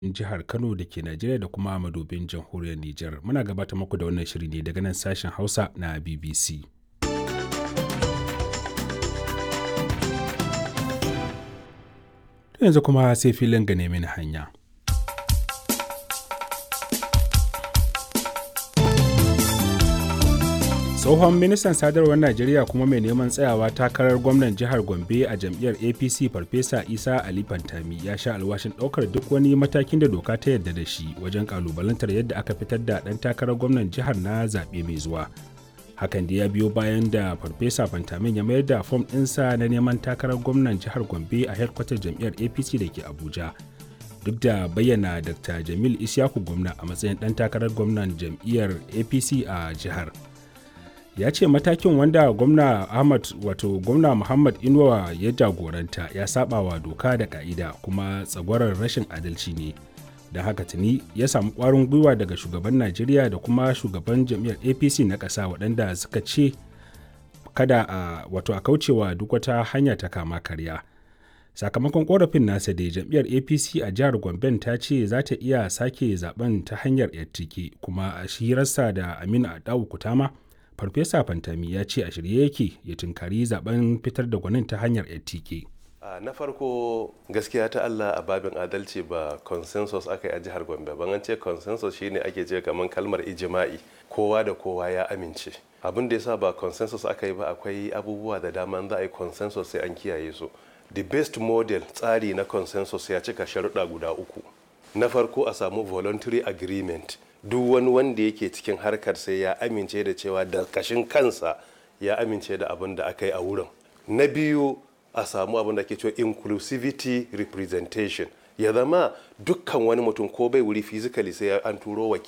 jihar Kano da ke Najeriya da kuma madubin jamhuriyar Nijar. Muna gabatar muku da wannan shiri ne daga nan sashen Hausa na BBC. Yanzu kuma sai filin gane mini hanya. tsohon ministan sadarwar najeriya kuma mai neman tsayawa takarar gwamnan jihar gombe a jam'iyyar apc farfesa isa ali fantami ya sha alwashin ɗaukar duk wani matakin da doka ta yarda da shi wajen kalubalantar yadda aka fitar da ɗan takarar gwamnan jihar na zaɓe mai zuwa hakan da ya biyo bayan da farfesa fantamin ya mayar da fom ɗinsa na neman takarar gwamnan jihar gombe a hedkwatar jam'iyyar apc da ke abuja duk da bayyana dr jamil isyaku gwamna a matsayin ɗan takarar gwamnan jam'iyyar apc a jihar ya ce matakin wanda gwamna ahmad wato gwamna muhammad inuwa ya jagoranta ya saba wa doka da ka'ida kuma tsagwarar rashin adalci ne da haka tuni ya samu kwarin gwiwa daga shugaban najeriya da kuma shugaban jam'iyyar apc na ƙasa waɗanda suka ce kada a wato a kaucewa duk wata hanya ta kama karya sakamakon korafin nasa da jam'iyyar apc a jihar gomben ta ce za ta iya sake zaben ta hanyar yattike kuma a shirarsa da aminu adawu kutama farfesa fantami ya ce a shirye yake ya tunkari zaben fitar da gwanin ta hanyar ftk na farko gaskiya ta allah a babin adalci ba consensus aka yi a jihar gombe ban an ce consensus shine ake ce kamar kalmar ijima'i kowa da kowa ya amince abin da yasa ba consensus aka yi ba akwai abubuwa da dama za a yi consensus sai an kiyaye su the best model tsari na consensus ya cika sharuɗa guda uku na farko a samu voluntary agreement duk wani wanda yake cikin harkar sai ya amince da cewa da kashin kansa ya amince da abin da aka yi a wurin na biyu a samu abin da ke cewa inclusivity representation ya zama dukkan wani mutum ko bai wuri physically sai an turo wakili